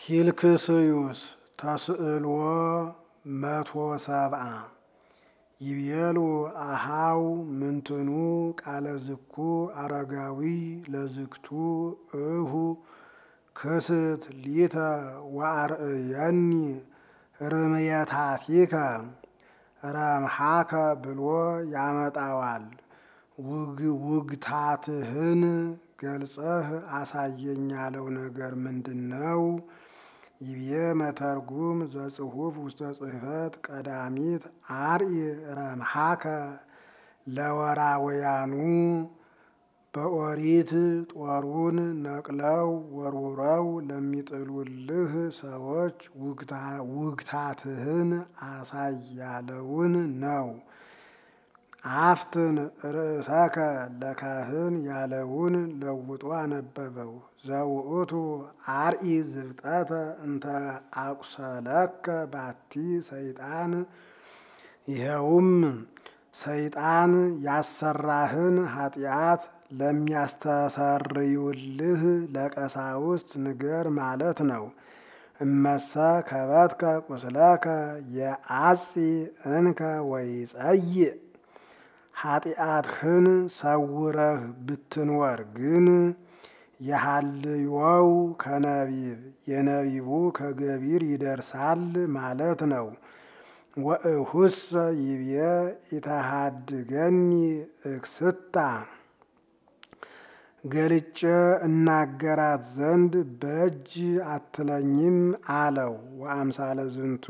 ኪልክስዩስ ተስእልዎ መቶ ሰብአ ይቤሉ አሃው ምንትኑ ቃለ ዝኩ አረጋዊ ለዝግቱ እሁ ክስት ሊተ ወአርእየኒ ርምየታቲከ ረምሃከ ብሎ ያመጣዋል። ውግታትህን ገልጸህ አሳየኝ ያለው ነገር ምንድን ነው? ይብዬ መተርጉም ዘጽሑፍ ውስተ ጽሕፈት ቀዳሚት አርኢ ረምሃከ ለወራውያኑ በኦሪት ጦሩን ነቅለው ወርውረው ለሚጥሉልህ ሰዎች ውግታትህን አሳይ ያለውን ነው። አፍትን ርእሰከ ለካህን ያለውን ለውጦ አነበበው። ዘውእቱ አርኢ ዝብጠተ እንተ አቁሰለከ ባቲ ሰይጣን ይኸውም ሰይጣን ያሰራህን ኃጢአት ለሚያስተሰርዩልህ ለቀሳውስት ንገር ማለት ነው። እመሰ ከበትከ ቁስለከ የአጺ እንከ ወይጸይእ ኃጢአትህን ሰውረህ ብትንወር ግን የሃልዮው ከነቢብ የነቢቡ ከገቢር ይደርሳል ማለት ነው። ወእሁሰ ይብየ ኢተሃድገኒ እክስታ ገልጬ እናገራት ዘንድ በእጅ አትለኝም አለው። ወአምሳለ ዝንቱ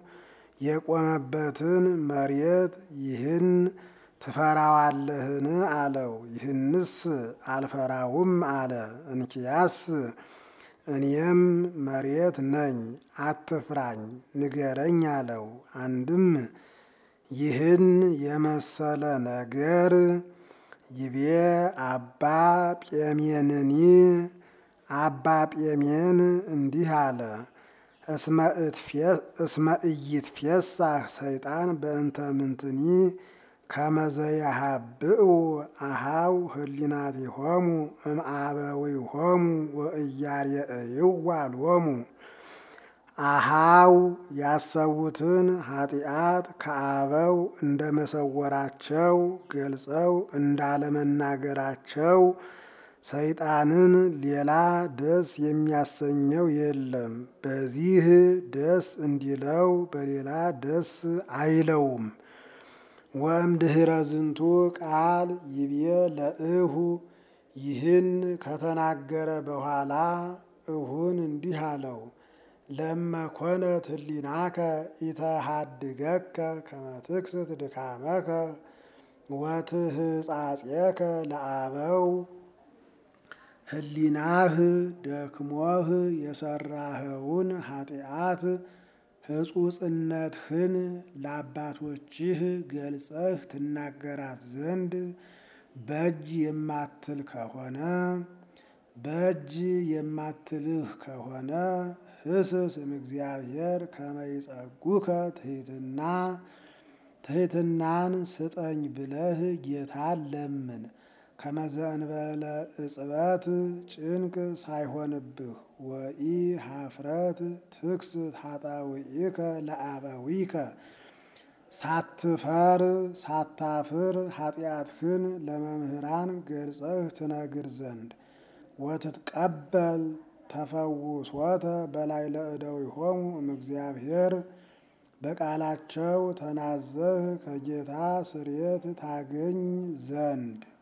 የቆመበትን መሬት ይህን ትፈራዋለህን አለው። ይህንስ አልፈራውም አለ። እንኪያስ እኔም መሬት ነኝ አትፍራኝ ንገረኝ አለው። አንድም ይህን የመሰለ ነገር ይቤ አባ ጴሜንኒ አባ ጴሜን እንዲህ አለ። እስመ ኢይትፌሳህ ሰይጣን በእንተ ምንትኒ ከመዘያሃብኡ አሃው ህሊናቲሆሙ እምአበዊሆሙ ወእያርየእይዋ ሎሙ አሃው ያሰቡትን ኃጢአት ከአበው እንደ መሰወራቸው ገልጸው እንዳለመናገራቸው ሰይጣንን ሌላ ደስ የሚያሰኘው የለም። በዚህ ደስ እንዲለው በሌላ ደስ አይለውም። ወእምድኅረ ዝንቱ ቃል ይብየ ለእሁ ይህን ከተናገረ በኋላ እሁን እንዲህ አለው። ለመኮነት ህሊናከ ኢተሃድገከ ከመ ትክስት ድካመከ ወትህጻጼከ ለአበው ህሊናህ ደክሞህ የሰራኸውን ኃጢአት ሕጹጽነትህን ለአባቶችህ ገልጸህ ትናገራት ዘንድ በእጅ የማትል ከሆነ በእጅ የማትልህ ከሆነ ህስስ እምእግዚአብሔር ከመ ይጸጉከ ትሕትና ትሕትናን ስጠኝ ብለህ ጌታን ለምን። ከመዘንበለ እጽበት ጭንቅ ሳይሆንብህ ወኢ ሀፍረት ትክስት ኃጣውኢከ ለአበዊከ ሳትፈር ሳታፍር ኃጢአትህን ለመምህራን ገልጸህ ትነግር ዘንድ ወትትቀበል ተፈውሶተ በላይ ለእደዊሆሙ እምእግዚአብሔር በቃላቸው ተናዘህ ከጌታ ስርየት ታገኝ ዘንድ